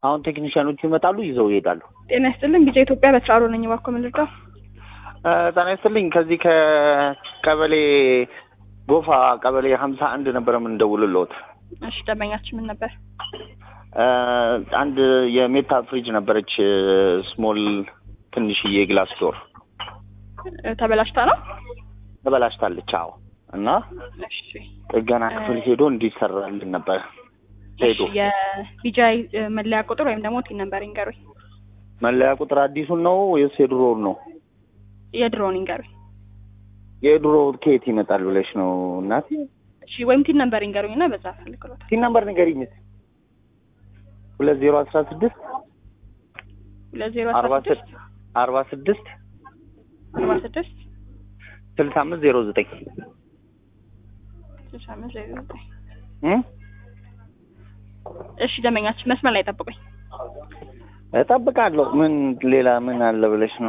አሁን ቴክኒሽያኖቹ ይመጣሉ፣ ይዘው ይሄዳሉ። ጤና ይስጥልን ቢጫ ኢትዮጵያ በስራሮ ነኝ። እባክዎ ምን ልርዳው? እ ጤና ይስጥልኝ። ከዚህ ከቀበሌ ጎፋ ቀበሌ ሀምሳ አንድ ነበረ የምንደውልልዎት። እሺ ደንበኛችን ምን ነበር? እ አንድ የሜታ ፍሪጅ ነበረች ስሞል ትንሽዬ ግላስ ዶር እ ተበላሽታ ነው? ተበላሽታለች። አዎ እና እሺ ጥገና ክፍል ሄዶ እንዲሰራልን ነበረ ሄዶ እሺ የቢጃይ መለያ ቁጥር ወይም ደግሞ ቲን ነምበር ይንገሩኝ። መለያ ቁጥር አዲሱን ነው ወይስ የድሮውን ነው? የድሮውን ይንገሩኝ። የድሮ ከየት ይመጣል ብለሽ ነው እናቴ? እሺ ወይም ቲን ነምበር ይንገሩኝ እና በዛ ፈልግሎታል። ሲን ነምበር ንገሪኝ እስኪ። ሁለት ዜሮ አስራ ስድስት ሁለት ዜሮ አርባ አስራ ስድስት አርባ ስድስት አርባ ስድስት ስልሳ አምስት ዜሮ ዘጠኝ ስልሳ አምስት ዜሮ ዘጠኝ እ እሺ ደንበኛችን መስመር ላይ ጠብቁኝ። እጠብቃለሁ። ምን ሌላ ምን አለ ብለሽ ነው?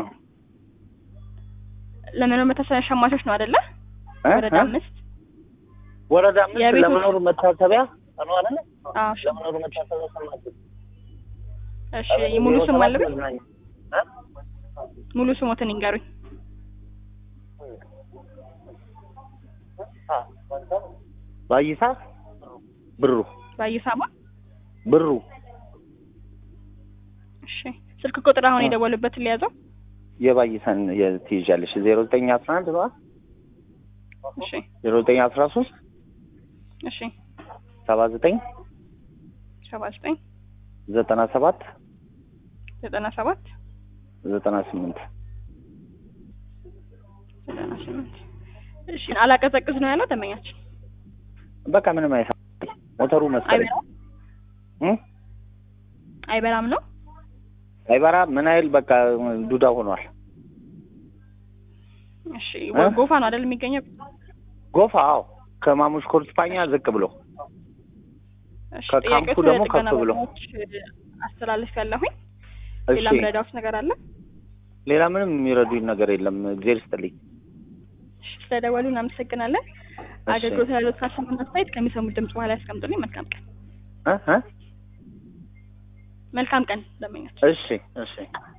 ለመኖር መታሰቢያ ሸማቾች ነው አይደለ? እ? ወረዳ እ? አምስት ወረዳ አምስት የቤቱ- ለመኖር መታሰቢያ ነው አይደለ? አዎ እሺ። ለመኖር መታሰቢያ ሰማች። እሺ ሙሉ ስም አለብኝ? ሙሉ ስሞትን ይንገሩኝ። ባይሳ ብሩ ባይሳማ ብሩ እሺ ስልክ ቁጥር አሁን የደወሉበትን ሊያዘው። የባይሳን ትይዣለሽ ዜሮ ዘጠኝ አስራ አንድ ነው እሺ ዜሮ ዘጠኝ አስራ ሶስት እሺ ሰባ ዘጠኝ ሰባ ዘጠኝ ዘጠና ሰባት ዘጠና ሰባት ዘጠና ስምንት ዘጠና ስምንት እሺ አላቀዘቅዝ ነው ያለው ደንበኛችን። በቃ ምንም አይሳ ሞተሩ መሰለኝ አይበራም እ? አይበራም ነው። አይበራ ምን አይል በቃ ዱዳ ሆኗል። እሺ እ? ጎፋ ነው አይደል የሚገኘው? ጎፋ አዎ፣ ከማሙሽ ኮርስፓኛ ዝቅ ብሎ እሺ ከካምፑ ጥያቄዎች ደግሞ ለጥገና ከፍ ብሎ። ባለሙያዎች አስተላልፍ ያለሁኝ። እሺ ሌላ ምረዳዎች ነገር አለ? ሌላ ምንም የሚረዱኝ ነገር የለም። እግዜር ይስጥልኝ። እሺ ስለደወሉ እናመሰግናለን። እሺ። አገልግሎት ያሉት ካሰሙን አስተያየት ከሚሰሙት ድምጽ በኋላ ያስቀምጡልኝ። መልካም ቀን። እ እ መልካም ቀን ደንበኛችን። እሺ እሺ